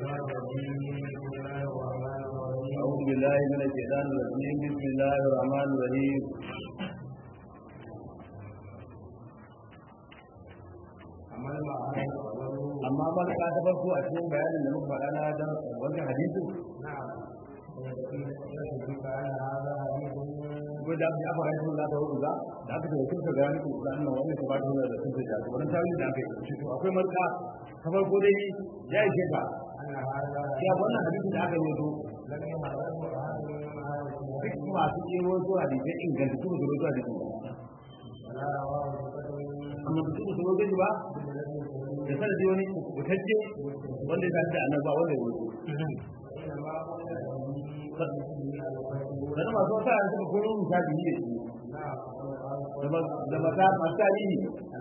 أعوذ بالله من الشيطان الرجيم بسم الله الرحمن الرحيم amma ba ka ta farko a cikin bayanin da muka faɗa na dan wannan hadisin ko da ya fara yin da tawo da da aka tawo kin ga ni ko da annan wannan ta ba ta da sun da wannan tawili da aka yi to akwai marka ta farko dai ya yi ka ya wannan hadisin da aka yi to duk masu kero zuwa da ke inganta su da zuwa da amma su su zo gani ba da sanadi wani kubutacce wanda ya da annaba wanda ya wuce sannan masu wata a suka kuma misali ne da mata masu tarihi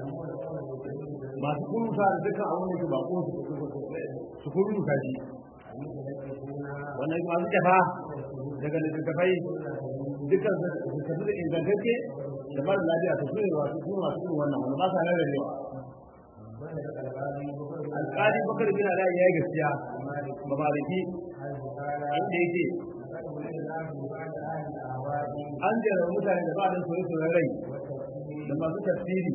masu kuma sa da dukkan abin da ke bako su kuma misali wannan masu jafa daga littattafai dukkan su tafi da ingantacce da mara lafiya ta su ne wasu kuma masu irin wannan wanda ba sa rarrabewa alƙali bakar bin ala ya yi gaskiya ba maliki inda yake an jera mutane da ba da soyi soyi rai da masu tafsiri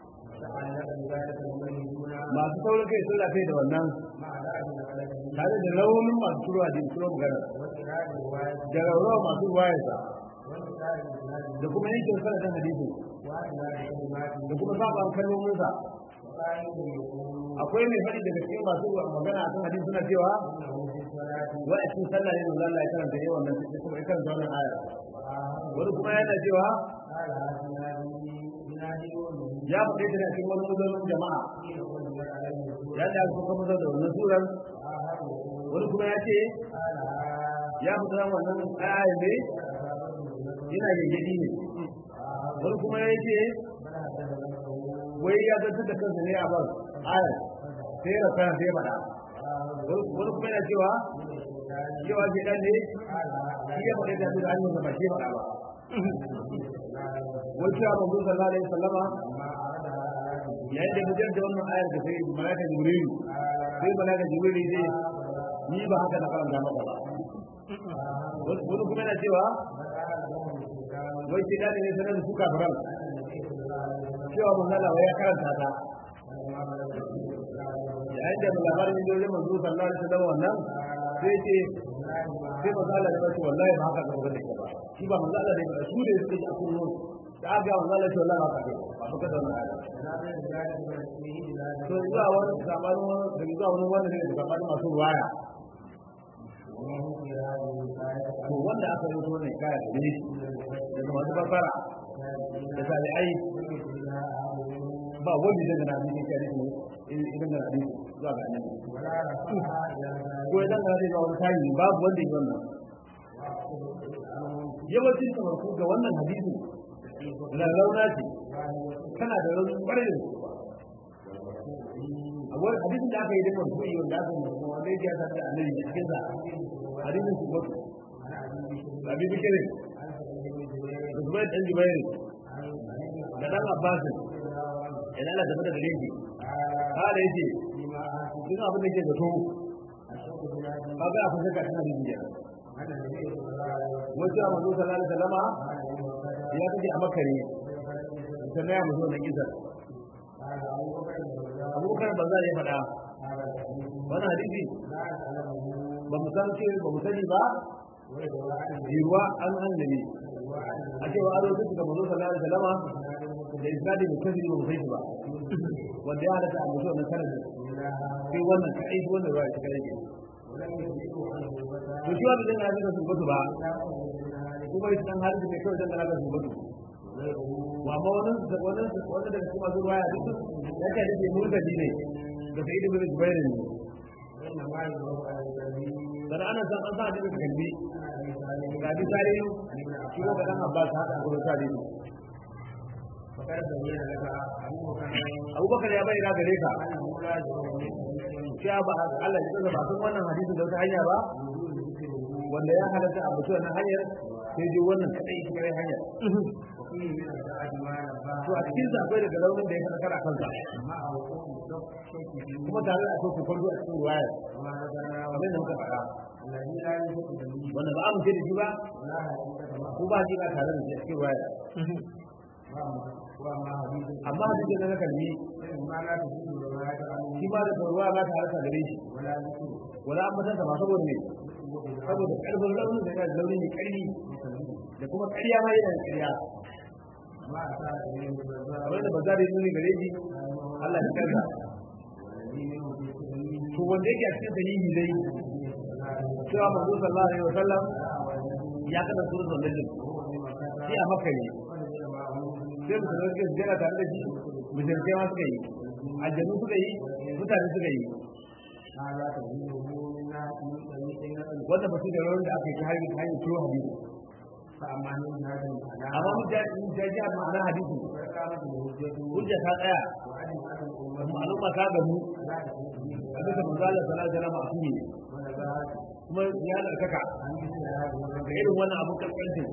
masu saurin kai sun lafiya da wannan tare da raunin masu turuwa da turo magana da raurawa masu wayarsa da kuma yankin sanatan hadisi da kuma saban kalmominsa akwai mai faɗi daga cikin masu magana a kan hadisi suna cewa wa a cikin sallah ne manzo Allah ya karanta yawan nan sai kuma ya karanta wannan aya wani kuma yana cewa ya faɗi ta a cikin wani mazaunin jama'a ya da aka kuma da wannan suran wani kuma ya ce ya fita wannan aya ne yana gaggadi ne wani kuma ya ce wai ya zartar da kansa ne a ban ayar sai ya rasa sai ya faɗa wani kuma yana cewa cewa ke dan ne shi ya faɗa da su da hanyar da ba shi faɗa ba wani cewa manzo sallallahu alaihi wasallama yayin da mujar da wannan ayar da sai malaka jibrilu sai malaka jibrilu zai ni ba haka na karanta maka ba wani kuma yana cewa wai ce da ne sanar da su kafiran cewa manzala wai ya karanta ta yayin da labarin da yau manzo sallallahu alaihi wasallam wannan sai ce sai manzala da bace wallahi ba haka ga da ba shi ba manzala da ba su da suke a kullu da ga manzala ce wallahi haka ga ba haka da wannan to zuwa wani sabanin wani da zuwa wani wanda ne da sabanin masu ruwaya to wanda aka yi wannan kaya da ne daga masu barbara da tabi'ai ba wanda zai gana hadisi kai ne idan gana hadisi zuwa ga annabi ko idan gana hadisi wani tayi babu wanda ya wannan yawancin tabarku ga wannan hadisi lallauna ce kana da rauni kwarai da a wani hadisin da aka yi da marfu'i wanda aka yi wanda ya ta da annabi a cikin sa hadisin su ba abi bikirin da zubair dan jubair da dan abbasin idan Allah tafi da dalili kala yace duk abin da ke da to kaga a fasaka tana da biya wata manzo sallallahu alaihi wasallama ya kace a makare sannan ya muzo da kisa abubakar ba za ya faɗa wannan hadisi ba mu san ce ba mu sani ba jirwa an annabi a cewa aro duk da manzo sallallahu alaihi wasallama da isnadi mutazili ba mu sai ba wanda ya halatta a mutum na sanadi sai wannan kai wannan ruwa ta kare to shi wanda zai halatta su mutu ba kuma shi dan halatta ne kawai dan halatta su mutu wa amma wannan wannan wannan da kuma zuwa ya duk ya ce da mutane ne da sai da zubair ne dan ana san an sa da kalbi ga bi sare shi ko dan abbas haka ko sare abubakar ya bayyana gare ka cewa ba Allah ya tsara ba sun wannan hadisin da wata hanya ba wanda ya halatta a mutu wannan hanyar sai dai wannan kadai shi kare hanyar to a cikin sa akwai daga launin da ya fada kara kansa kuma tare da akwai kokon a cikin ruwaya وما ذكرنا kamar da muka faɗa الذي لا يثق به wanda ba a mu ce da shi ba ولا حقيقة معه ko ba shi ba tare da shi a cikin ruwaya وما حديث amma hadisi na kalmi ما لا تجد الرواية عنه shi ba da ruwa ba ta harka gare shi ولا ذكر wala an mutunta ba saboda ne saboda karfin raunin da yana zaune mai karfi da kuma ƙarya ma yana da ƙarya ما أتى إليه الرزاق kamar da ba za da yi nuni gare shi Allah ya karka والذي منه في سبيله to wanda yake a cikin sahihi dai cewa manzo sallallahu alaihi wasallam ya kada suratul najm shi a makka ne sai mutum da suke jira tare da shi mushrikai ma suka yi aljanu suka yi mutane suka yi هذا تبينه من ناس من طريق نقل wanda ba su da rawar da aka yi ta hanyar ta hanyar turo hadisi فأما من هذا amma الكلام mun ja mun ja ji ma'ana hadisi فقامت الهجة hujja ta tsaya وعلم أن الأمة ma'aluma ta gamu لا تكون به a bisa manzo Allah sallallahu alaihi wasallam a ne ونبات kuma ya darkaka عن مثل هذا ga الرجل irin wannan abun karkancin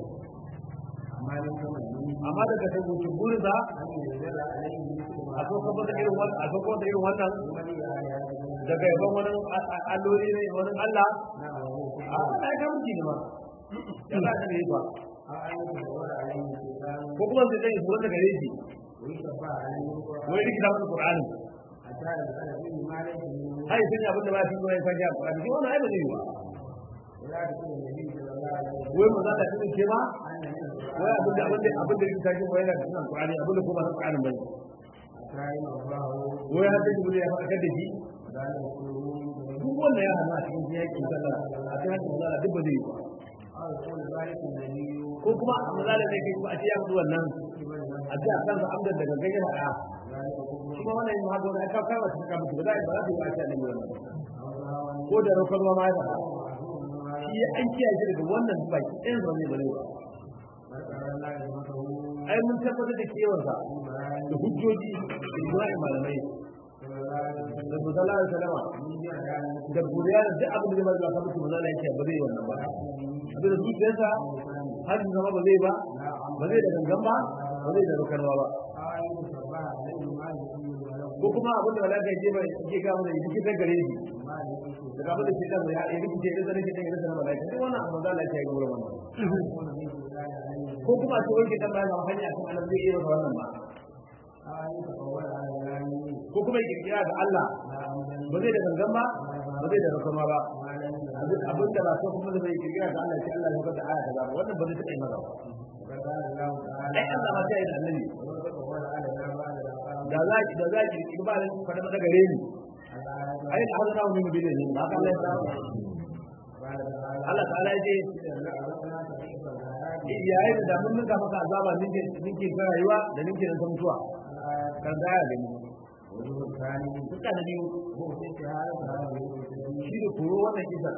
أما لم تمنه amma daga tabbacin burinsa أن ينزل عليه مثل ما a so kuma da irin wannan a so kuma da irin wannan ولي آيات الله daga yaban wani alloli ne wani Allah نعم وهو في a ana ya kamar ne ma ya za ka yi ba أو أن يتدور عليه الشيطان ko kuma sai dai su wanda gare shi ويشفع عليه القرآن wai rikita masa Qur'ani حتى يسأل فيه ما ليس منه hai sun yi abin da ba shi ko ya san ya Qur'ani shi wannan ai ba zai yi ba ولا تكون النبي صلى الله عليه وسلم wai manzo Allah shi ke ma أن من القرآن wai abin da abin da abin da rikita shi ko yana da sunan Qur'ani abin da kuma na Qur'ani bane كائن الله wai har da shi ya faɗa da shi ذلك كله من duk wanda ya hana a cikin yakin sallah a cikin hakin manzo Allah duk ba zai yi ba أو يكون ذلك النبي ko kuma manzo Allah ne ke kuma a ce ya mutu wannan كمن لم a ce a kansa amdan daga gaggai da ɗaya ذلك كله shi ma wannan yin haka wani aka kawo shi kama ba za a yi ba za su yi a ce annabi wannan أو هوى ko da raukar ma ya faɗa أو معصوم ما shi ya an kiyaye shi daga wannan baki ɗayan zama ne ba zai ba ذكر الله رحمته ai mun tabbatar da kewarsa da hujjoji da ijma'in malamai صلى الله عليه وسلم da musalla da salama من جعل عنه da godiya da duk abin da zai ba ka mutu musalla yake ba zai wannan ba abin da zuciyarsa har su zama ba zai ba ba zai da gangan ba ba zai da rukarwa ba أو أن يتشبع عليه ما يكون له ko kuma abin da malaka ya je ba ya ga mana yake ta gare shi ما يكون daga abin da ke da ya yi rikice da zane ke da irin sanar malaka duk wannan abin da Allah ya yi gurin wannan يكون من الله عليه ko kuma a ce wai ke dan bayan hanya kan Allah zai iya masa wannan ba أو أن يتقول على الله ko kuma ya kirkira ga Allah لا أمدا ba zai da gangan ba ba zai da rakama ba ما لم abin abin da ba so kuma da bai kirkira ga Allah sai Allah ya faɗa aya kaza ba wannan ba zai taɓa yi masa ba وقال الله تعالى ai Allah ma sai da annabi وتقول على الله بعد الأقام da za ki da za ki kirkira ba da faɗa maka gare ni الآيات ai da hazana mu min bidin ba ka Allah ya sa قال تعالى Allah ta'ala ya ce إذا أردنا تحقيق الآيات yayin da mun ninka maka azaba ninke ninke ta rayuwa da ninke ta mutuwa الآيات kan gaya da ni وجوه الثاني duka da biyu هو في استعارة هذا الوجود shi da koro wannan kisa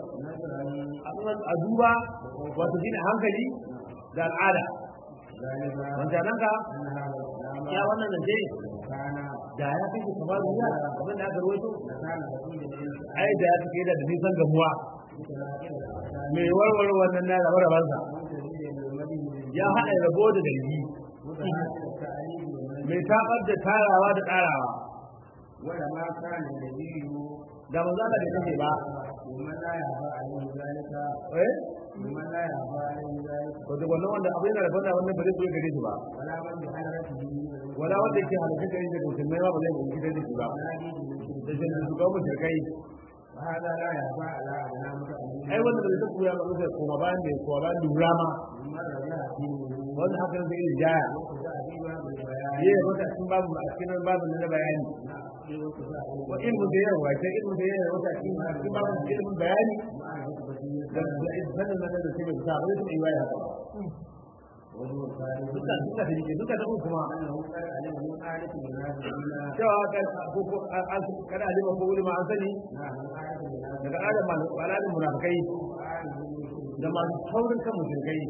مثلا a duba wato shine hankali da al'ada ذلك wanda nan ka أن هذا الكلام ya wannan nan dai كان da ya fi kamar duniya abin da aka rawaito لكان بعيدا عن ai da ya fi da nisan gamuwa متلاقين الأحكام mai warware wannan na rabar rabansa منتهيا بالمدي ya haɗa rabo da dalili متعاقد التعليم والمدي mai tabar da tarawa da ƙarawa ولما كان النبي da manzo Allah bai kace ba ومن لا يعفى عليه ذلك eh ومن لا يعفى عليه ذلك wato wannan wanda abin da rabon da wannan ba zai zo gare shi ba ولا من بحضرته من wala wanda yake halaka gare shi da musulmai ba ba zai mutu gare shi ba da shi da shugaban mushrikai وهذا لا يعفى على أدنى متأمل ai wannan da zai koya ba zai koma bayan da koma bayan lura ma ممن رجع فيه wannan hakan zai yi jaya وكذا فيما بالبيان yi wata cikin babu a cikin babu na bayani وكذا wa ilmu da yawa sai ilmu da yawa wata cikin cikin babu ilmin bayani مع الخطبة da da sanin nan da sai ta ba zai yi waya ba وهو الثالث duka duka da yake duka da uku kuma أنه قد علم من آلة المنافقين cewa kan ko ko an kada alima ko ulama an sani نعم من آلة المنافقين daga adam malalin munafikai وآله المشركين da masu taurin kan mushrikai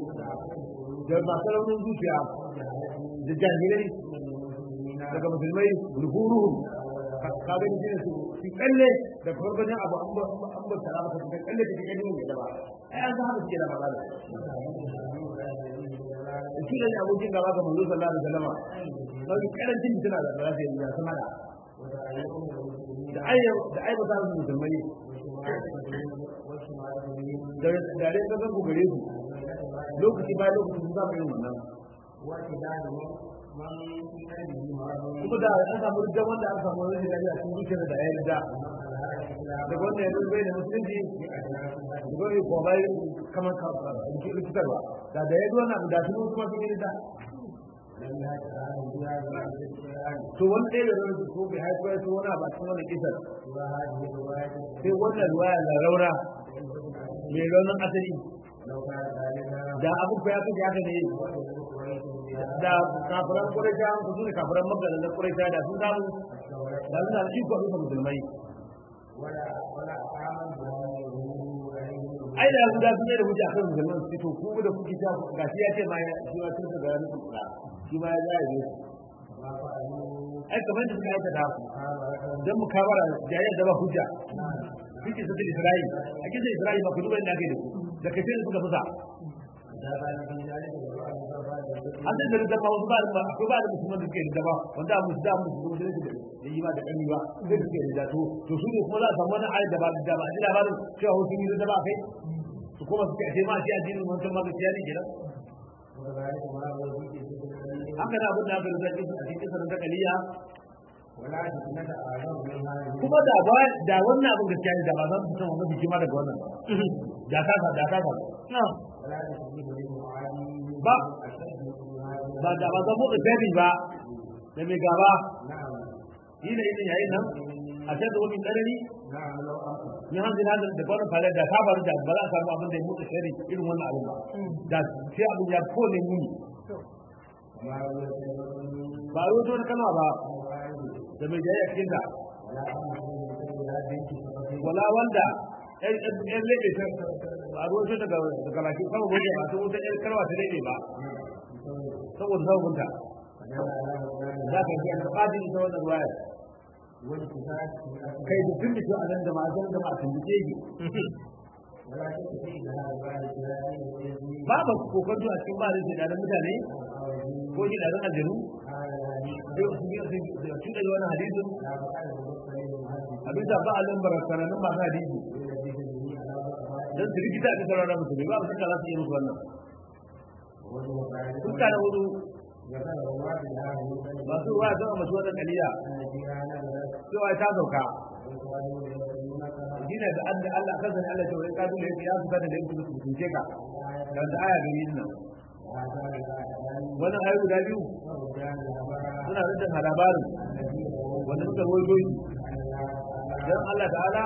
da masu raunin zuciya da jahilai daga musulmai ruhuruhu ka ga ni ne su su kalle da farkon abu an ba an ba tara maka su kalle da kike ne da ba ai an zama suke da matsala da shi ne abokin gaba ga manzo sallallahu alaihi wasallam sai karancin tana da za su yi ya sama da da ayyar da ayyar za su musulmai da da dai ga ku gare su lokaci bayan lokaci sun zama irin wannan kuma da an samu da wanda an samu wani da ya cikin zuciyar da ya da da wanda ya bai da musulunci da wani ko bai kamar ka rikitarwa da da ya zo na da su kuma sun yi da to wani ɗaya da wani ko bai haifar da wani ba cikin wani kisar sai wannan ruwaya da raura mai raunin asali da abu ko ya kace haka ne da kafiran Quraisha su ne kafiran Makka da Quraisha da sun samu da sun samu iko bisa musulmai ai da su da sun yi da hujja akan musulman su to ku da kuke ta gashi ya ce ma ya shi ma tun da ranar kula shi ma ya zai yi ai kamar da suka aikata dan mukabara jayyar da ba hujja kike sai Isra'il a kike Isra'il ba ku duba inda kai da ku da kace suka fusa an da da ba wasu ba da ko ba da musulman da ke da ba wanda mu da mu da da yi ba da kani ba sai da ke da to to su ne kuma za su samu wani ayat da ba da ba ji labarin cewa wasu yi da ba kai su kuma su ce ma shi addinin wancan ma gaskiya ne kenan haka da abin da aka rubuta cikin a cikin sanar da kaliya kuma da ba da wannan abin gaskiya ne da ba za su san wani hikima daga wannan da ta da ta ba ba ba da ba zama da gari ba da mai gaba yi da ina yayin nan a can da wani tsanani na hanzu na da kwanan fara da ta faru da ba za a samu abin da ya mutu shari irin wannan abin ba da sai abin ya kone muni ba a rubuta wani kalma ba da mai jaya cikin ta wala wanda yan lebe ta a rubuta daga daga baki kama gobe ba sun wuta yan kalma ta lebe ba saboda sabunta za ka yi an kaɗin ita wannan ruwayar kai da tun da a nan da ma'azan da ma'a tambace ki ba ba kokon a cikin ba da shi da mutane ko shi da aljanu su da wani hadisin abin da ba a lambar sanannen masu hadisi don su rikita a cikin rana musulmi ba su kala su yi musu wannan sun kana hudu masu ruwa zama masu wannan kaliya cewa ta sauka shi ne da an da Allah kan sani Allah ce wani kadu da ya fuka da laifin su tunce ka da wanda aya gari nan wannan ayu guda biyu suna da labarin wanda suka rawaito shi dan Allah ta'ala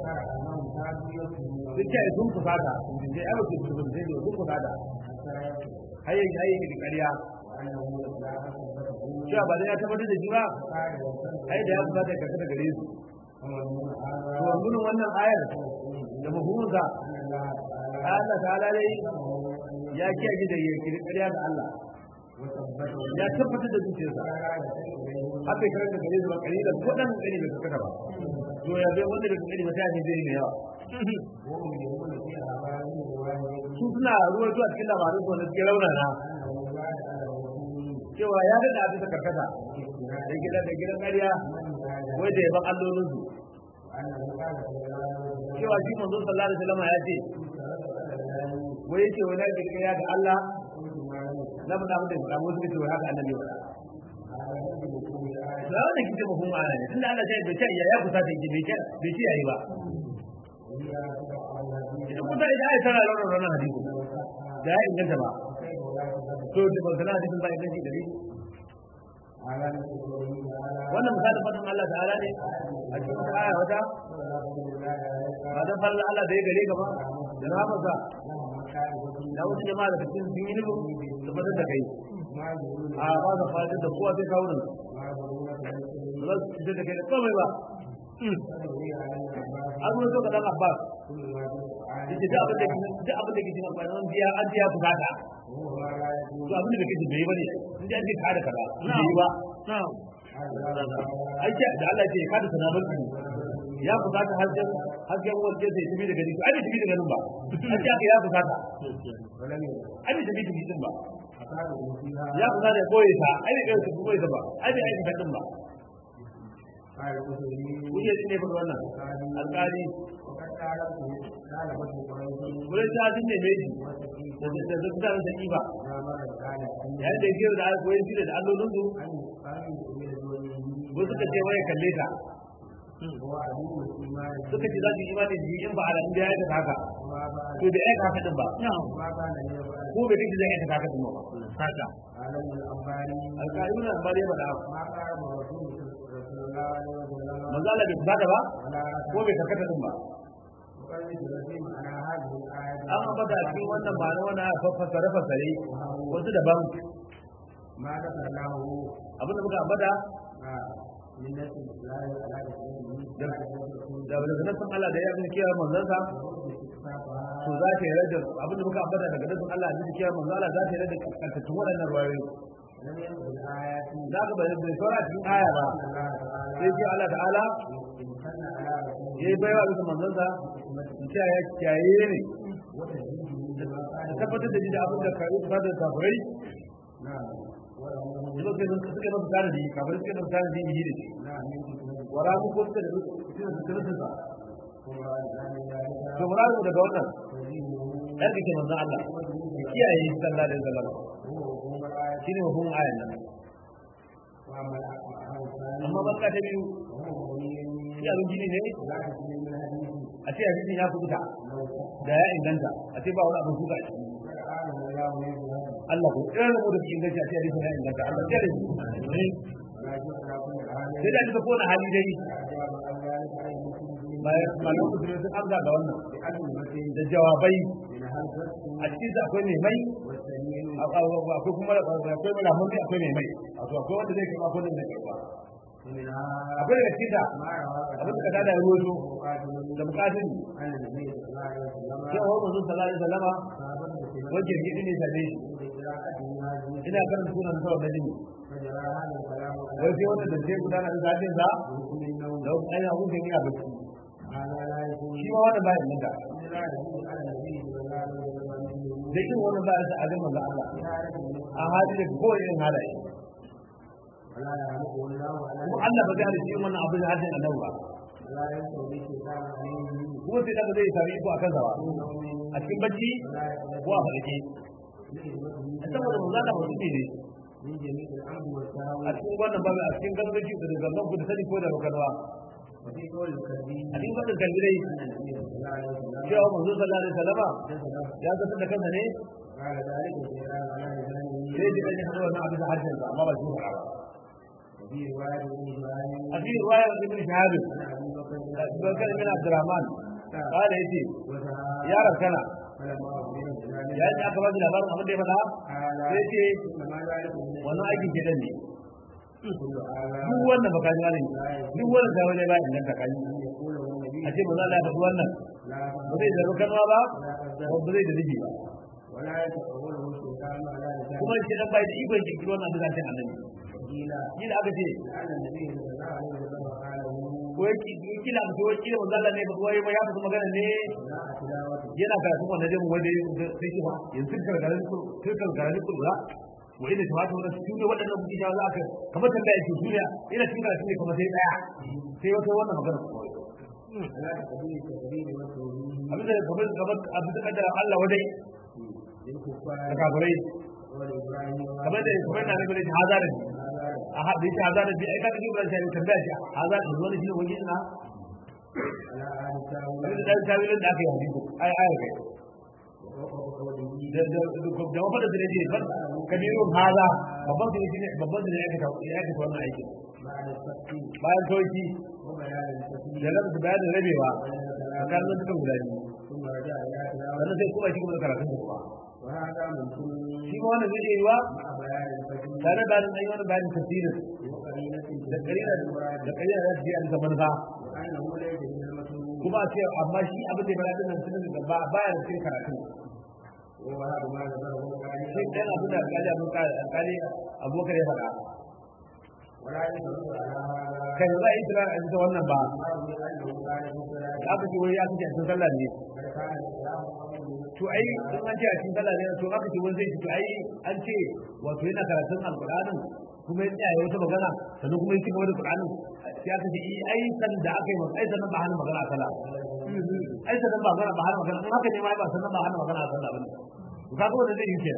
sun ce sun fusata sun ce ai ba su fusata sai sun fusata hayyan hayyan da ƙarya cewa ba da ya tabbatar da shi ba ai da ya fusata ya karkata gare su to mun wannan ayar da mahuza Allah ta'ala dai ya kiyaye da yake ƙarya ga Allah ya tabbatar da zuciyarsa haka kiran da gare zuwa kare da kodan gani bai kaka ba to ya bai wanda da gani mata ne zai ne yawa su suna ruwa zuwa cikin labarin su wanda suke rauna na cewa ya daɗa abin da karkata da gidan da gidan ƙarya wai da yaban allolin su cewa shi manzo sallallahu alaihi wasallam ya ce wai yake wani da ƙarya ga Allah na faɗa mutum da wasu kace wai haka annabi ya faɗa da wanda kike ba kuma ana ne tunda Allah ya bai ce ya kusa ta yi bai ce bai ce yayi ba idan kusa idan ai tana lura wannan hadisi da ya inganta ba to da ba sana hadisin ba inganta gare wannan misalin fadin Allah ta'ala ne a cikin wata aya wata ba dan falla Allah da ya gare gaba da rahamarsa da wasu jama'a da cikin sun yi nufin tabbatar da kai a ba ka fadin da kowa sai kawo nan ba za su fitar da kai da komai ba an zo ka dan abbas yace da abin da da abin da ke cikin amfani an biya an biya bukata to abin da kake bai bane in ji an ce ka da kaza bai ba ai ce da Allah ce ka da sanamar ki ya bukata hajjan hajjan wanda zai tafi daga gari ai bai tafi daga nan ba an ce ya bukata ai bai tafi daga nan ba ya kusa da koyi ta ai bai kai koyi ta ba ai bai aika kadin ba قال القشيري kuke jin ne faɗi wannan alƙali وقد طالبت طالبته قريش wurin ta jin ne meji وسقيت da da da da da iba ما مر قال yayin da yake da alƙoyin shi da allolin su أن أن إلى دونه wasu suka ce wai kalle ta هو عدو الإيمان suka ce za su yi imani da shi in ba a in da ya aikata haka وما بعد to da ya aikata din ba ما كان ليفعل ko bai kace zai aikata haka din ba haka قال ابن الأنباري alƙali na ba dai faɗa ما قال رسول رسول الله عليه وسلم manzo Allah bai fada ba ولا ko bai karkata din ba وقد ذكر معنى هذه الآية an ambata a cikin wannan ma'ana wannan fassare fassare wasu daban ما ذكرناه abinda muka ambata من نفس الإسلام على da da nasan Allah da ya yi kiyar manzansa to za ta yi rajin abinda muka ambata daga nasan Allah da kiyar manzo Allah za ta yi rajin kantattun waɗannan ruwayoyi لم يكن الآيات za ka bai bai saura cikin aya ba الله تعالى sai ce Allah ta'ala امتن على رسوله ya yi baiwa bisa manzansa in ce ya kiyaye ne وتجديده بما da قال tabbatar da shi da abin da ka yi kusa da kafirai نعم وله da suka yi suka yi masa tanadi kafirai suka yi masa tanadi yi da shi نعم من حكمته wara mu ko suka da suka da suka ثم بعد ذلك to muradu daga wannan تزيده dan kake manzon Allah ya kiyaye shi sallallahu alaihi wasallam هو حكم الآية shine hukumin ayan nan وأما الأحكام الثانية amma barka ta biyu وهو مبين shi abin gini ne لا تسلم من حديث a ce hadisin ya kubuta لو da ya inganta a ce ba wani abin kuka a ciki فقال الله يبهر Allah ko irin mu da cikin inganci a ce hadisin ya inganta Allah ya rage ولكن على كل حال sai da duka kowane hali dai أجاب عن ذلك أي مسلم bayan malamin musulmi sun amsa ga wannan بأكلمة da jawabai من هذا a cikin su akwai mai mai والسميع akwai kuma akwai malamun mai akwai mai mai wato akwai wanda zai karba akwai wanda zai karba منها akwai daga cikin da ما روى abin da ka da ruwato مقاتل da bukatun أن النبي صلى الله عليه وسلم cewa wa manzon sallallahu alaihi wasallama صابت بسبب wajen gidi ne same shi قراءته هذه ina karanta sunan sa wannan jini فجرى هذا الكلام wai sai wanda da zai gudana da zafin sa بحكم النوم da wani ainihin abin da yana bacci هذا لا يكون shi ma wannan bayan nan da لا يكون على النبي صلى الله عليه وسلم da irin wannan bayan sa a ga manzon Allah إشارة a hali da kowane irin halaye ولا يعلمه الله على kuma Allah ba zai halitta irin wannan abin da hajjin annabi ba ولا يستوي الشيطان عليه kuma sai daga zai sami iko a kansa ba من نوم a cikin bacci ولا يقدر ko a farke لإذنه saboda manzon Allah mutum ne من جميع الأمر والسهو a cikin wannan babu a cikin gangaci da da gangan ku da sani ko da bakarwa وفي قول الكريم a cikin wannan kalbilai أن النبي صلى الله عليه وسلم cewa manzo sallallahu alaihi wasallama جسد ya zata da kansa ne قال ذلك الشيطان على لسانه sai ji kan hado wannan abin da harshen sa amma ba shi ba وفي رواية ابن إبراهيم a cikin riwayar ibn shahab عن أبي بكر بن da bakar bin abdurrahman kala yace وسعى ya rakana فلما أخبر بذلك ya ji aka ba shi labarin abin da ya faɗa قال sai ce إنما ذلك من wannan aikin gidan ne كل هذا duk wannan baka ji ne duk wannan da wani ba inda ka kaji أن يقوله النبي a ce manzo Allah ya faɗi wannan لا ba zai zaro kanwa ba ولا ko ba zai da zubi ba ولا يتقوله الشيطان على لسانه kuma shi dan bai da ikon kirkiro wannan abin da harshen annabi قيل shi da aka ce لعل النبي صلى الله عليه وسلم قاله ko yake kila mutu wai kila manzo Allah ne ba ko ya faɗi magana ne لا تلاوته yana karatun wannan jami'in wanda ya sai shi ba yanzu karkarar karkarar kula wa ina ta wata wannan su ne waɗannan kuɗi da za ka kamar tambaya ce su ne ina cikin karatun ne kamar sai ɗaya sai wata wannan magana لا تقبيل التكبير والتوحيد abin da kamar kamar abin da kaddara Allah wadai da للكفار kafirai والإبراهيم kamar da kamar na nabi da hazara a haɗe shi hazara bi ai kaga ibran sai tambaya shi hazara da wani shi ne wani ina على أهل التاويل abin da dan tawilin da aka yi hadisi ai ai kai وقوله قوله da da da wafada da ne ban kabirun haza babban da ne babban da ne aka ta ya aka wannan aikin بعد التفصيل bayan sauki وبيان التكبير da rabu bayanin rabewa بين الكلام tsakanin dukan guda biyu ثم رجع إلى تلاوة sannan sai kuma shi kuma karatun da kuma وهذا من كل shi ma wannan zai iya yiwa مع بيان التكبير tare da bayanin ayi wannan bayanin tafsirin وقرينة da karina da karina da shi an zaman ba وأنه ليس من المسلوب kuma a ce amma shi abin da ya bada nan sunan da ba baya da cikin karatu وهذا ما ذكره shi القرآن dan abin da alƙali abin ka alƙali abubakar ya faɗa ولا يدل على هذا kai ba za a yi tura a cikin wannan ba أنه أنه كان في الصلاة da aka ce wai ya kace a cikin sallah ne بل كان الإسلام قبله to ai in an ce a cikin sallah ne to aka ce wani zai ce to ai an ce wato yana karatun alƙur'anin kuma ya tsaya wata magana sannan kuma ya ci gaba da Qur'ani sai aka ce eh ai san da aka yi masa ai sannan ba hana magana a sallah ai sannan ba magana ba hana magana in haka ne ma ba sannan ba hana magana a sallah bane to kaga wanda zai yi kenan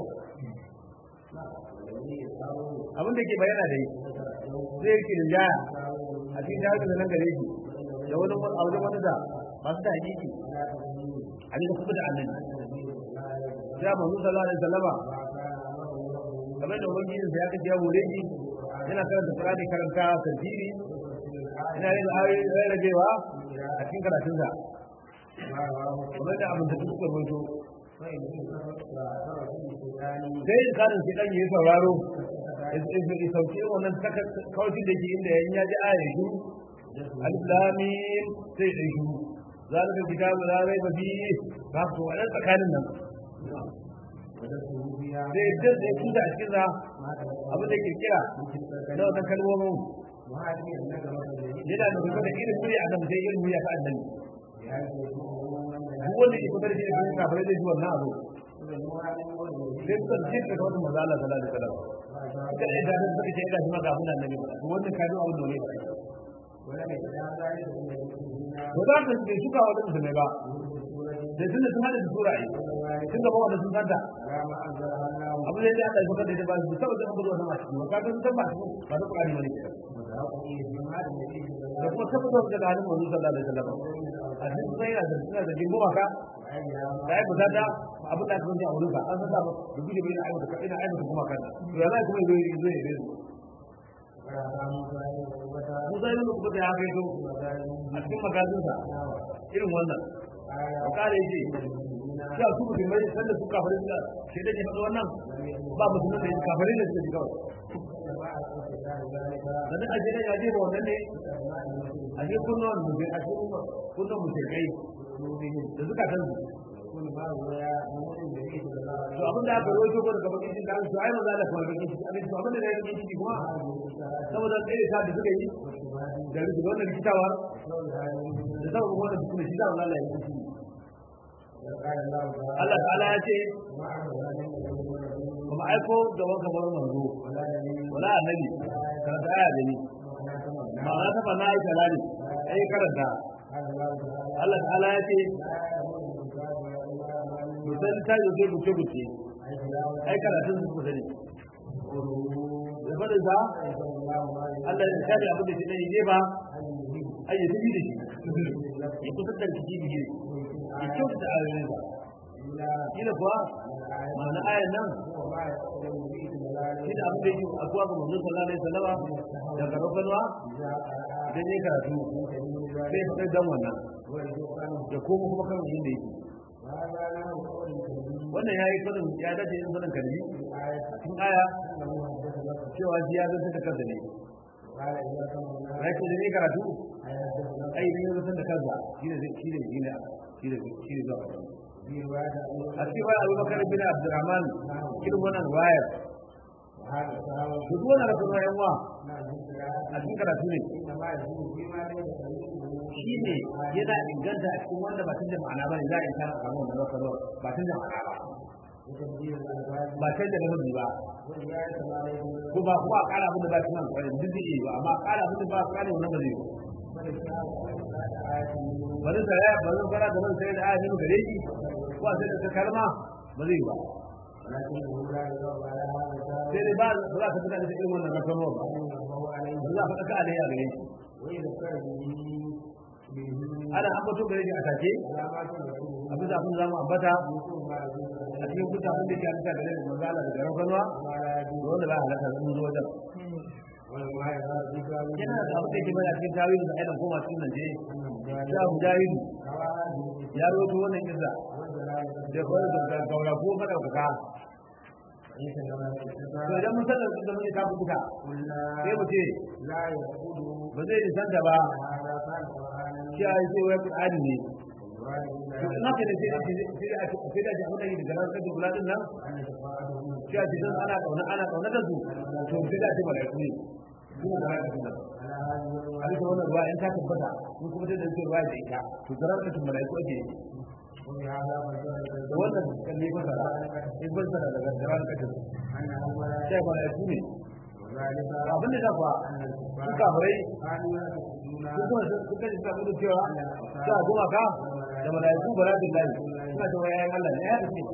abin da ke bayyana da yi zai yake da jaya a cikin jihar da nan gare shi da wani a wajen wani da masu da hakiki a cikin kuma da annabi ya manzo sallallahu alaihi wasallama kamar da ubangiji sa ya kace ya hore shi yana karanta Qur'ani karanta tafsiri ina yin ayoyi rarrabewa a cikin karatun sa kamar da abin da suka rawaito sai in kanin sai dan yi sauraro ya sauke wannan kawai da ke inda ya ji aya shi alif lam mim sai dai shi zalika kitabu la raiba fihi ba to wannan tsakanin nan zai dadda su da cikin sa abin da kirkira da wannan kalmomin yana da kuma da irin murya a nan sai irin murya ta annabi duk wanda ke kusa da shi da kuma kafare zai ji wannan abu sai suka ce da wannan maza Allah sallallahu alaihi wasallam suka da idan suka ce ina kuma ga mun annabi ba to wannan kaji abin da ne ba to da ka ce suka wa da ne ba da tunda sun hada da sura yi tun da bawa da sun santa abu da ya Allah ya da ba su saboda an gudu wannan a cikin ka ga sun ba su ba da Qur'ani wani ke da kuma saboda da halin manzo sallallahu alaihi wasallam a cikin sai yana da suna da jimbo maka da ai buzata abin da aka zanta a wurin ka an santa da guje bai ai da ina ai da kuma kan to ya zai kuma zai zai zai Musa yi kuma da ya kai to a cikin magazinsa irin wannan a kare shi ya su mutum mai sanda su kafarin da shi da ke faɗi wannan ba musulman da kafarin da suka ji kawai sannan a jiran ya je ba wannan ne a je kunnuwan mutum a cikin kunnuwan musulmai da suka san su to abin da aka rojo ko daga bakin da su ai maza da kuma bakin ciki abin to abin da ya bakin ciki kuma saboda tsaye ta da suka yi da rufe wannan rikitawar da saboda wannan kuma shi da Allah ya yi Allah ta'ala ya ce kuma aiko da wanka bar manzo wala annabi karanta aya da ni ma'ana ta bana ai kalali ai karanta Allah ta'ala ya ce musan ta yi zai buce buce ai karatun su kusa ne da fadin sa Allah ya kare abin da shi ne ne ba ai ya tafi da shi ya kusa da shi biye ya kyauta ayoyin sa kila kuwa ma'ana ayan nan shi da abin da yake akuwa ga manzon sallallahu alaihi wasallama daga rukunwa idan ya karatu sai ya faɗi dan wannan da kuma kuma kan yin da yake wannan ya yi sanin ya dace yin sanin kalmi a cikin aya cewa shi ya zanta da kansa ne ya ce da ne karatu ai ne zanta da kansa shi ne shi ne shi ne shi ne shi ne zuwa a cikin wani abubakar bin abdurrahman irin wannan wayar duk wannan rasu na yanwa a cikin karatu ne shi ne yana inganta a cikin wanda ba tun da ma'ana ba ne za a yi ta samu wannan rasu ba tun da ma'ana ba ba can da namiji ba ko ba kuma a kara abin da ba shi nan kwarin duk zai ba amma a kara abin da ba a kara wannan ba zai yi wani tsaya ba zan fara da nan sai da ayyukan gare shi ko a sai da kalma ba zai yi ba sai dai ba za ka fita da irin wannan rakan ba ba za ka fita ka alayya gare shi ana ambato gare shi a take abin da abin da zamu ambata a cikin kuta abin da ke halitta gare da manzala da garin kanwa da wanda za a halatta sun zo wajen yana da abin da ke bada cikin tawili da aidan koma cikin nan je ya mujahidu ya roto wannan kisa da kawai da gaura ko madaukaka to idan mun sanar da mun ka buka sai mu ce ba zai nisanta ba shi a yi sai wai qur'ani ne to ina ka da sai da sai da sai da jama'a da daga ran kaji buladin nan shi a cikin ana kauna ana kauna da su to sai da ce malaiku ne kuma da haka kuma a duka wannan ruwa in ta tabbata mun kuma sai da ce ruwa da ita to garan kaji malaiku ake da wannan kalli fasara in fasara daga garan kaji sai malaiku ne ذلك abin da dafa أن su الكفار kafirai كانوا يعتقدون su kuma sun kaji sa da cewa sa goma ka da malaiku ba za su lai suna cewa yayin Allah ne ya tafi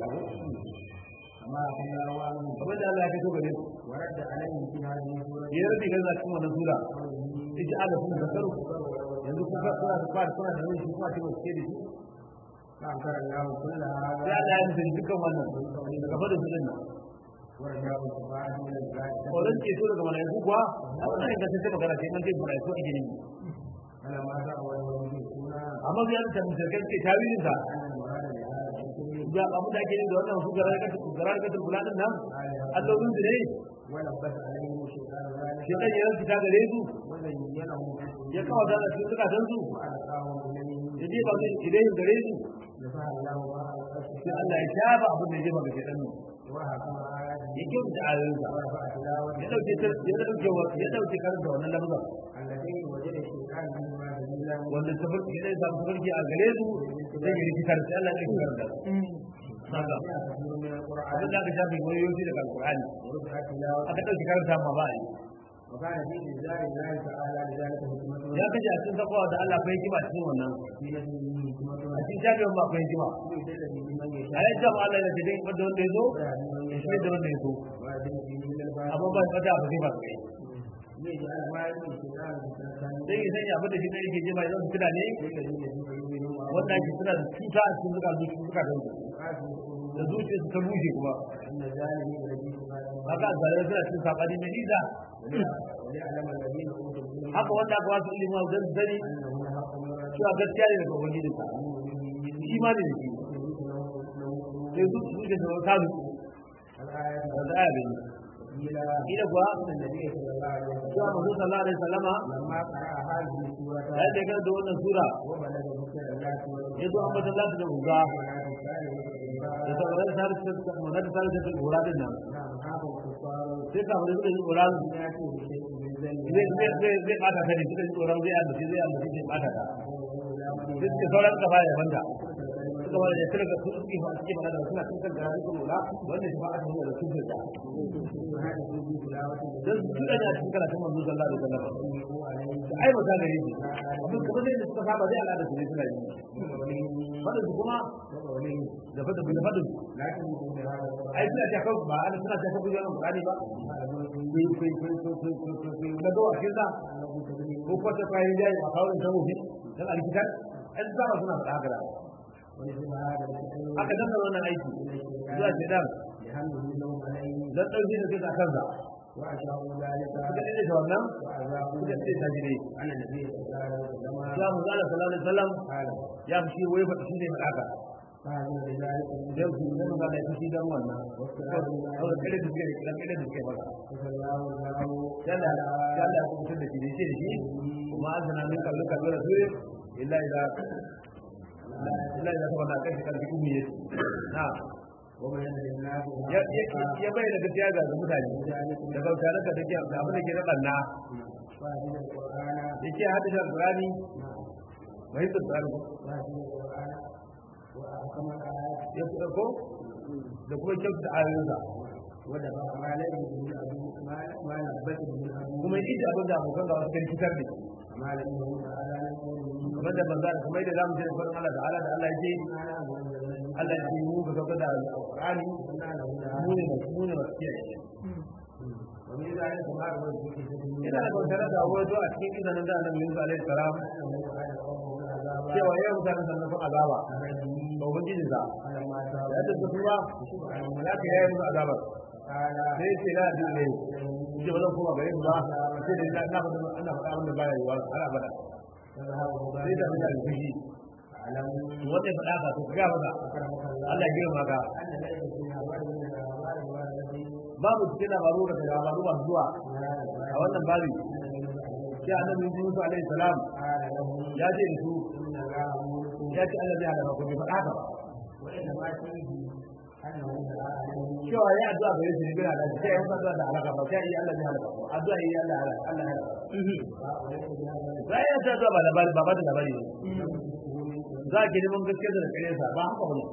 كما أقول الله عنه kamar da Allah ya fito gare su ورد عليهم في هذه السورة ya rabi gaza cikin wannan sura ita ala kuma zakaru yanzu kuka kuna da fara kuna da wani shi kuma ce ba su ke da shi فأنكر الله كل هذا sai Allah ya mutu dukkan wannan daga fadin su din nan ورجاء الكفار من البلاد wannan ke so daga malaiku kuwa a wannan ingantacce magana ce man ce malaiku ake ne فلما دعوا المشركون amma sai an tabbata shirkai ke tawilin sa أن المراد بهذا الحكم ga abu da ake yi da wannan su garar ka garar ka kula din nan allolin su ne ولبس عليهم الشيطان ذلك shi dan yaran su ta gare su وزينهم ya kawo da su suka san su وألقاهم إليه ya je ba zai idan gare su نفع الله ما ألقى sai Allah ya shafa abin da ya jefa ga shedan nan وحكم آياته ya kyauta ayoyin sa ورفع تلاوته ya dauke ta ya dauke ya dauke karanta wannan lafazin الذي وجد الشيطان منهما دليلا wanda ta farki ya samu farki a gare su zai yi rikitar sai Allah ya kitar da haka كثير من القرآن abin da aka shafe wayoyi daga alqur'ani ورفع تلاوته aka dauke karanta ma ba a yi وكان في إنزال الله تعالى لذلك حكمته ya kaje a cikin takwa da Allah akwai hikima cikin wannan في نفسه حكمته a cikin shafin ba akwai hikima يدل بمن a يشاء yi jama Allah da jidin wanda wanda ya zo ويهدي من ya shi يشاء da wanda ya so ويهدي به من الباب amma ba ba da ba zai ba kai ليجعل ما يلقي الشيطان فتنة dan ya sanya abin da shi ne yake jima idan su tuna ne للذين يؤمنون wanda ake suna da cuta a cikin zuka zuci zuka da su da zuciya su ta bushe kuma أن ذلك الذي يقال haka zalai suna cikin sabani mai nisa وليعلم الذين أوتوا العلم haka wanda aka wasu ilimin wa zan zani أنه الحق من ربهم cewa gaskiya ne daga ubangijinsa shi ma ne da shi sai su su da ta su الآية da aya ne إلى ila kuwa أن النبي صلى الله عليه وسلم cewa manzo sallallahu alaihi wasallama لما قرأ هذه السورة ya da kan da wannan sura وبلغ ذكر الله ya zo an bata Allah da uga da sauran sarki da kuma da sarki da gora din nan نعم هذا الكفار sai ka wani da gora يأتي بشيء من ذلك zai zai zai zai bata ta ne suka ji tsoron zai ambaci zai ambaci zai bata ta sai suka sauran ka baya banda suka bada da suka su suke ba suke bada da suna cikin kan gari kuma lura wanda shi ba a cikin da su da dan su da da cikin karatun manzo sallallahu alaihi wasallam da ai mata gare shi abin kamar zai da suka saba zai al'ada su ne suna yi fadin su kuma da fadin da fadin ai suna ta kawo ba ana suna ta kawo yawan Qur'ani ba kai kai kai kai kai kai kai da dawa kirda ko ko ta kai dai a kawo da mu dan alkitab an zama suna faɗa haka da haka dan wannan aiki zuwa ce dan dan dauki da kisa kansa suka dade da wannan suka ce ta jire ya mu zalla sallallahu alaihi wasallam ya fi shi wai faɗi shi ne faɗa haka yau su ne mun ga da shi dan wannan kawai kare da suke da kare da suke faɗa yalla yalla ku mutum da shi ne shi da shi kuma azana min kallu kallu rasul illa ila illa ila sabana kai kan ki ummi na ya bayyana gaskiya ga mutane da bauta da take da abin da ke da banna yake hadisa alqurani mai da tsari ya fi ko da kuma kyau da ayoyinsa wanda ba ma laifin da abu ma na batin da abu kuma yi da abin da abokan ga wasu kan fitar ne malamin da wanda ala nan kamar da banza kamar da zamu ce farin Allah ta'ala da Allah yake Allah ya yi mu ga gaba da alqurani mu ne mu ne masu kiyaye wani da ya kuma da wani suke cikin ina da bautar da wato a cikin izanin da annabi Musa alaihi salam cewa ya mutane sannan kun azaba ba ubangiji za ya ta tuba ya ka yayi musu azabar sai ce la da ne ce ba zan koma gare su ba sai da na faɗa ana faɗa abin da baya yiwa har abada sai da mutane fushi wanda ya faɗa ka to ka ga maka Allah ya girma ka babu cikin labaru da labaru masu zuwa a wannan babi sai annabi Musa alaihi salam ya ce da su ya ce Allah zai halaka ku bai faɗa ka ba cewa ya addu'a gare su ne bai halaka sai ya addu'a da halaka ba sai ya Allah zai halaka ku addu'a yi Allah halaka Allah halaka sai ya addu'a ba labari ba ba da labari ne za ki neman gaskiya da kare sa ba haka bane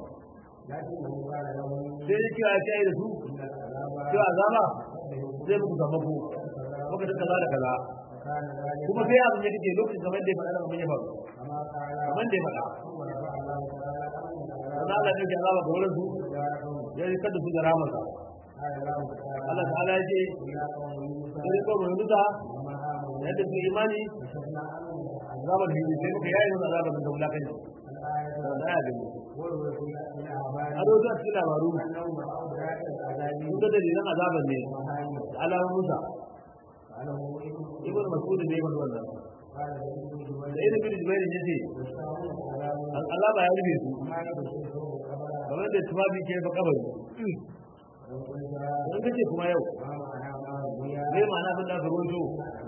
sai ya ce ya ce da su cewa azaba zai muku zama ku muka ta kaza da kaza فكان ذلك kuma sai abin ya kace lokacin kamar da ya faɗa da mun ya faru كما قال kamar da ya faɗa ثم رفع الله تعالى أمن kaza Allah ne ke azaba ga wurin su دارهم ya yi kada su da ramarsa قال الله تعالى Allah ta'ala ya ce إلا قوم موسى sai ko mun duka وما آمنوا yadda su imani كشفنا عنهم azabar hindi sai muka yayi musu azabar da wulakanci الآية da aya gani وروي في a الأخبار rozu a cikin labaru أنهم رأوا ذات العذاب sun ga dalilan azabar ne ومهانه da alamun musa قاله ابن ibn mas'ud ne ya faɗi wannan قال ابن da جبير ibn bin jubair ya ce واشتهروا العذاب an azaba ya rufe su وما يبشره الخبر kamar da tufafi ke ba kabari وقلت in kace kuma yau ما معنى ما روي me ma'ana abin da aka rawaito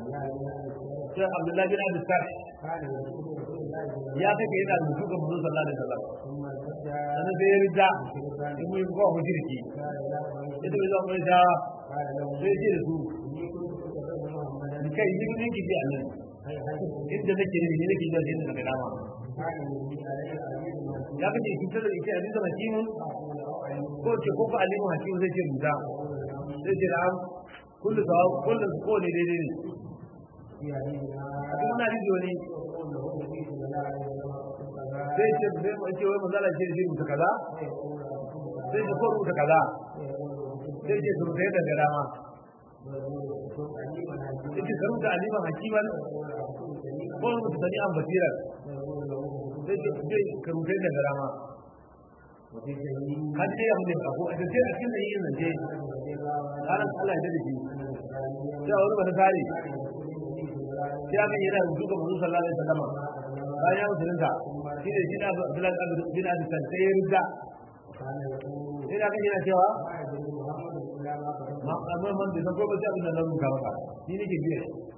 sai abdullahi bin abi sarh كان يقول رسول الله صلى الله ya kake yana rubutu ga manzon sallallahu alaihi wasallam ثم ارتد sannan sai ya rida شركا in mun ko mushriki قال لا ita bai zama mai da قال له sai ce da su إني كنت أتبع محمدا ni kai ni ne ki ji annabi هي هي inda nake ne ni nake jin sai daga dama كان يهدي علي العزيز المسلم ya kace ki tada ita aziza hakimun أقول أو علم ko ce ko fa alimu hakim zai ce muda أقول نعم sai ce na'am kullu sawab kullu ko ne daidai ne في حديثنا a cikin wannan hadisi wani يقول له النبي صلى الله عليه وسلم كذا sai ce sai mu ce wai manzala ce shi mutu kaza ويقول أكتب كذا sai ce ko rubuta kaza ويقول أكتب sai ce su rubuta daga dama ويقول أكتب عليما sai حكيما ce ka rubuta aliman hakiman ويقول أكتب سليما ko rubuta sani'an basiran ويقول له sai ce sai ka rubuta daga dama وفي سبيل kan ce ya mutu ko a cikin a cikin da yin zance رضي الله عنه ranar Allah ya dade shi أن الإسرائيليين sai a wani wani tsari كان يقول النبي صلى الله عليه sai aka yi yana rubutu ga manzon sallallahu alaihi wasallam وسلم bayan ya musulunta shi ne shi da Abdullahi bin Abi Sal sai ya rida وكان يقول sai da aka yana cewa ما يدري محمد إلا ما كتب ma amma man da san ko ba sai abin da nan muka maka ni nake biya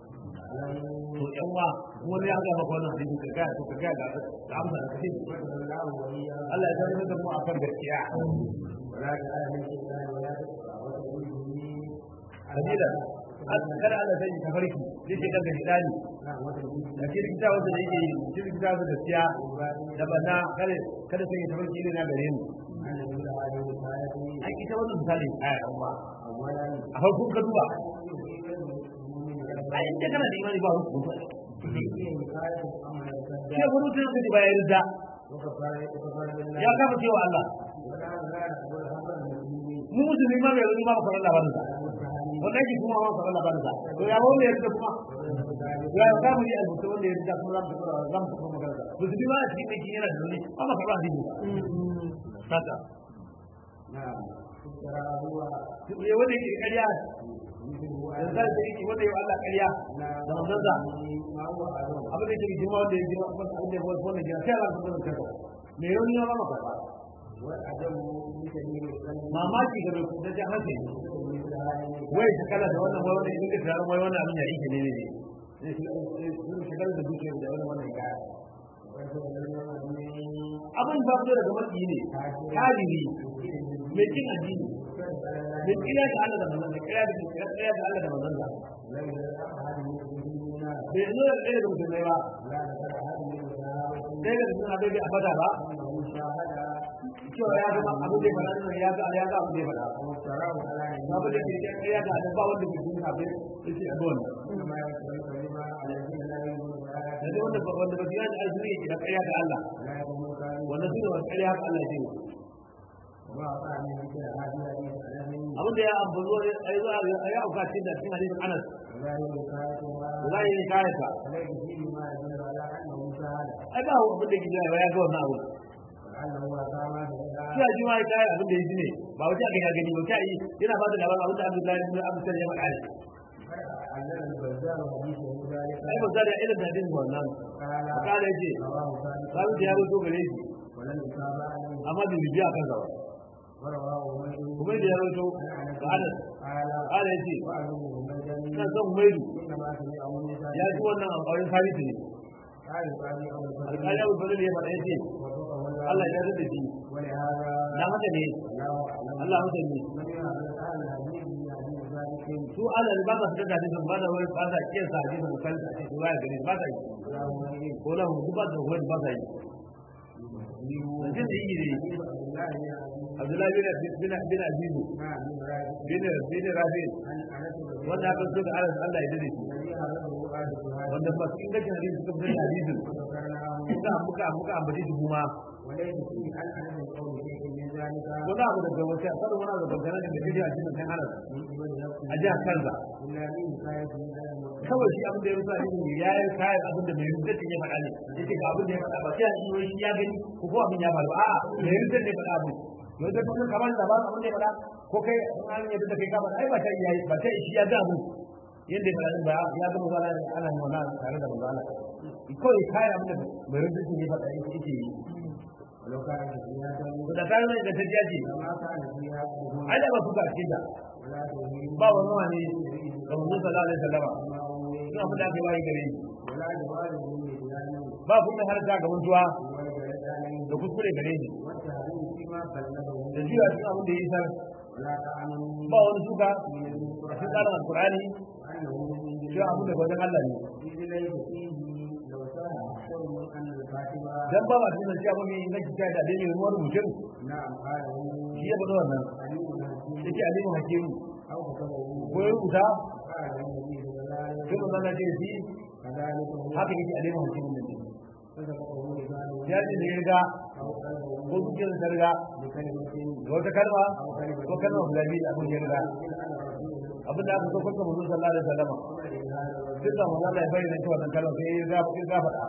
to yan wa wani ya ga maka wannan hadisi ka ga to ka ga ga da amsa da kace بدل الله وإياه Allah ya zama da mu akan gaskiya ولا جعل من الشيطان ولا تقطع وتقول به sabila kada Allah sai ka farki zai ce kanka hidani نعم وتقول da ke rikita wanda da yake cikin rikita da gaskiya da bana kada kada sai ka farki ne na gare mu أن يقول هذه رسالتي ai ita wannan misali aya dan ba أولا a farkon ka duba يصيب المؤمن ai inda kana da imani ba ruku فيه وقاية أمر sai الكذاب gurin sai ka ji ba ya rida وكفر وكفر بالله ya kafa cewa Allah ولا لا نقول خبر المسلمين mu musulmi ma bai rubi ma ba faɗa labarin sa والتهاني wannan ki kuma ma faɗa labarin sa to ya wanda ya rida kuma ya ya samu ya albuta wanda ya rida kuma za mu tafi za mu tafi magana sa musulmi ma a cikin aiki yana da wani ba ma faɗa hadisi haka نعم ترى هو ya wanda yake ƙarya مثل هو da zai da yake wanda ya Allah ƙarya da manzon sa ما هو أعظم abin da yake jima wanda ya jima kuma abin da ya wanda ya sai Allah subhanahu wa ta'ala me yau ne ba ma faɗa والعدم بسبيل القلب mamaki ga mai kudajen hankali مثل هذه wai shakala da wannan wai wannan idan ka tsara wai wannan abin ya yake ne ne ne zai shakala da duke da wannan wannan ya abin ba fito daga maki ne kafiri mai kin addini mai kira da Allah da manzon kira da kira da Allah da manzon sa bai zo da ɗaya da mutum ba ɗaya da mutum bai a fada ba cewa ya zama abin da ya faɗa nan ya ga ya ga abin da ya faɗa abin da ke kira da ba wanda ke jin abin yace a don da dai wanda wanda ba biya da azumi yake da ƙarya ga Allah wannan su ne wani ƙarya haka Allah ya ce abin da ya ambazo ai zuwa ya auka cikin da cikin hadisin Anas wallahi ne kayata ai ba abin da gida ya ga wannan abu shi a jima ya kai abin da ya ji ne ba wace aka ya gani ba ta yi yana ba da labarin abin da Abdullahi ibn Abu Sa'id ya faɗa ai ba da irin da hadisin wannan kala yace babu da ya rubuto gare shi amma da bibiya kan sa kuma da ya rubuto ga Anas kala yace ina son maidu ya ji wannan alƙawarin sabiti ne alƙali abu fadil ya faɗa yace Allah ya rada shi dan haka ne Allah haka ne su ala ba za su daga hadisin ba da wani ba za kiyar sa hadisin mukan sa ce ya gani ba za yi ko la mu ba da wani ba za yi zancen da yi ne abdullahi bin bin bin azizu bin bin rafi wanda aka so da anas Allah ya dade shi wanda masu ingancin hadisi suka fitar da hadisin muka muka muka ambace shi kuma wani abu da gaba sai kada wani abu da gaba da gaji a cikin kan anas a jihar kanza kawai shi abin da ya rusa ne ya yi kayan abin da mai rubuta ya faɗa ne yace ga abin da ya faɗa ba sai a yi shi ya gani ko ko abin ya faru a'a mai rubuta ne faɗa abin yau da kuma kamar da ba abin da ya faɗa ko kai an yi da kai kamar ai ba ta yi ba ta shi ya ga abin yadda ya faɗa ba ya ga mazala ne ana yin wannan tare da mazala kawai kayan abin da mai rubuta ne faɗa yake yi da kayan mai da ta jaji ai da ba su ga cikin da ba wani wani ga manzon sallallahu alaihi wasallam suna abin da aka yi wayi gare ni ba kuma har ta ga mutuwa da kuskure gare ni da juya cikin abin da ya isar ba wani suka a cikin tsarin alkur'ani shi abin da wajen Allah ne dan ba ba cikin cewa mai inganci ta da dai ruwan mutum shi ya bada wannan yake alimu hakimu ko ya rubuta sai mun zana ce shi haka yake alimu hakimu ne ya ce da ya riga ko zuciyar ta riga da wata kalma ko kalma guda biyu da abin ya riga abin da aka so kwanta mun sallallahu alaihi wasallam duk da mun Allah ya bayyana cewa wannan kalma sai ya riga ya riga faɗa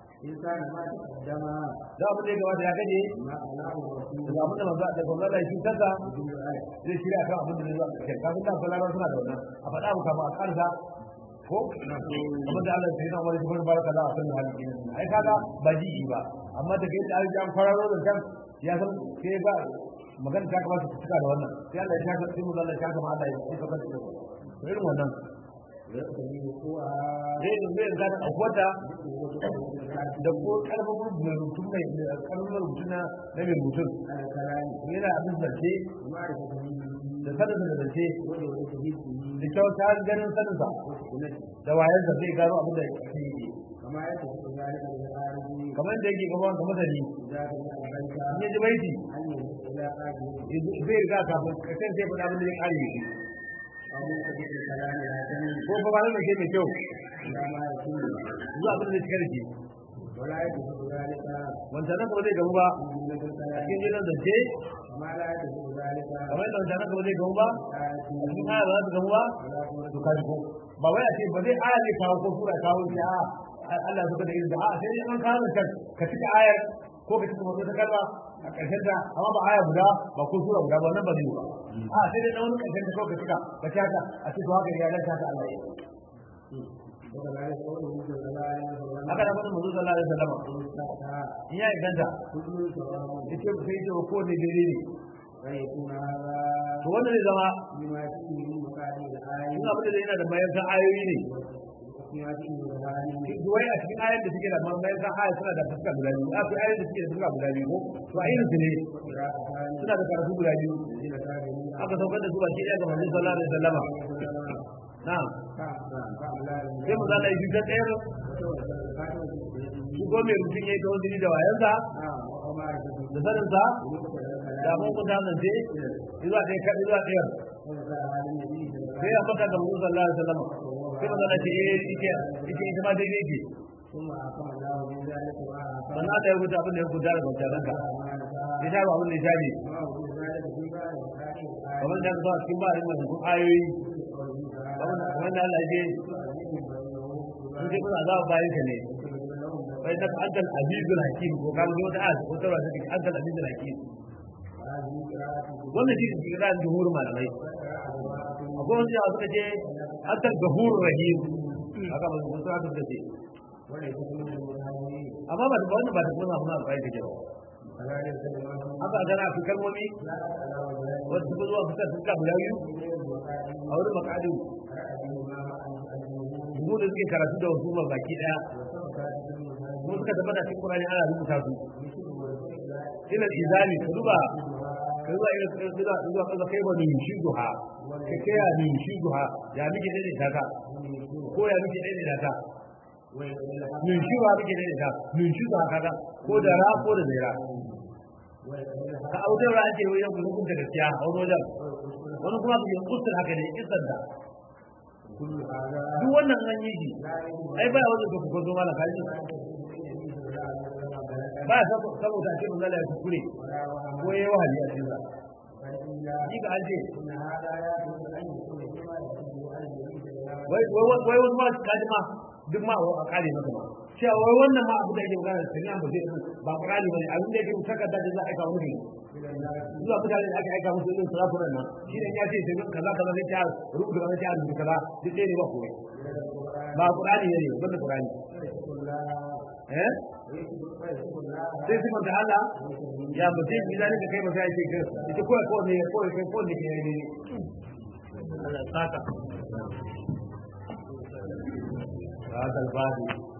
da abin da ya gabata ya kaje da abin da manzo da gwamnati ya cutar da zai shirya kan abin da zai zo a ƙarshe kafin da sallallahu suna da wannan a faɗa mu kafin a ƙarsa ko abin da Allah ya yi na wani cikin baraka da a san hali kenan ai kaga ba ji ba amma da kai da an kwararo da kan ya san sai ba magana ta kamata ta cika da wannan sai Allah ya shaka sai mu Allah ya shaka ma Allah ya cika kan shi irin wannan zai zai ga da akwata da ko karfafin mai rubutu mai karfafin rubutu na na mai rubutun yana abin zance da sanin da zance da kyauta ganin sanin sa da wayan sa zai gano abin da yake yi kamar da yake gaba ga masani ne ji baiti zai riga kafin kasan sai faɗa abin da ya kare shi ko ba ba ne ke mai kyau zuwa abin da ya cika da shi wanda nan kuma zai gamu ba a cikin gidan zance kamar yadda wanda nan kuma zai gamu ba a cikin aya ba za su gamu ba to ka ko ba wai a ce ba zai aya ne kawo ko sura kawo shi a Allah suka da izini a sai dai an kawo kan ka cika ayar ko ka cika wata kalma a ƙarshen ta amma ba aya guda ba ko sura guda ba nan ba zai yi ba a sai dai na wani ƙarshen ta kawai ka cika ka ci haka a ce to haka ya lanta ta Allah haka da mutum sallallahu alaihi wasallam in ya inganta yace sai ce ko ne dare ne to wannan zai zama in abin da yana da bayan san ayoyi ne wai a cikin ayoyin da suke da bayan san ayoyi suna da fuska guda biyu a ayoyin da suke da fuska guda biyu ko to a irin su ne suna da karatu guda biyu aka saukar da su ba shi ɗaya ga manzon sallallahu alaihi wasallam na'am sai mu zala yi ta tsayar shi ko mai mutum ya yi kawai jini da wayansa da saninsa da mun kuta zance zuwa ɗaya kaɗi zuwa ɗayar sai ya fata da mutum sallallahu alaihi wasallam sai mu zala ce eh ike ike ita ma daidai ke sannan da ya rubuta abin da ya rubuta da bautar ya sha ba abin da ya sha ne kamar da ka zo a cikin ba a rinda ayoyi wanda Allah je in dai kuna za bayan ka ne bai da antal azizul hakim ko kan zo da az ko tawra da antal azizul hakim wannan shi ne ran jumhur malamai akwai wanda ya suka ce antal gafur rahim haka ba su sa da ce amma ba da wannan ba da kuma muna bai da jawa haka gana fi kalmomi wasu suka zuwa fitar suka guda biyu a wurin makadin mu da suke karatu da wasu ba baki daya mu suka tabbata cikin Qur'ani ana rubuta su ila izali ka duba ka zuwa ila zuwa zuwa kaza kai ba min shi duha ka kai ya min shi duha ya miki dai da ka ko ya miki dai da ka nunshi ba muke da ita nunshi ba kaga ko da ra ko da zaira ka autar ra ake wajen kuma kun da gaskiya a wani wajen wani kuma ku yin kusur haka ne kisan da duk wannan an yi shi ai ba wajen da kuka zo mana kaji ba ya saboda ake mun lalaya kuskure ko yayi wahali a cikin sa ni ga an ce wai wai wani ma kaji ma duk ma a kare maka ma cewa wai wannan ma abu da yake magana da ba zai ba kurani bane abin da yake takarda da za a aika wani zuwa mutane da aka aika musu irin sarafunan nan shi ne ya ce sai kaza kaza sai ta rubuta kaza sai a rubuta kaza duk ɗaya ne ba komai ba kurani ne banda kurani eh sai su manta Allah ya mutum bi zalika kai ba sai ce kai ita ko ko ne ko ko ko ne ne Allah saka هذا الباب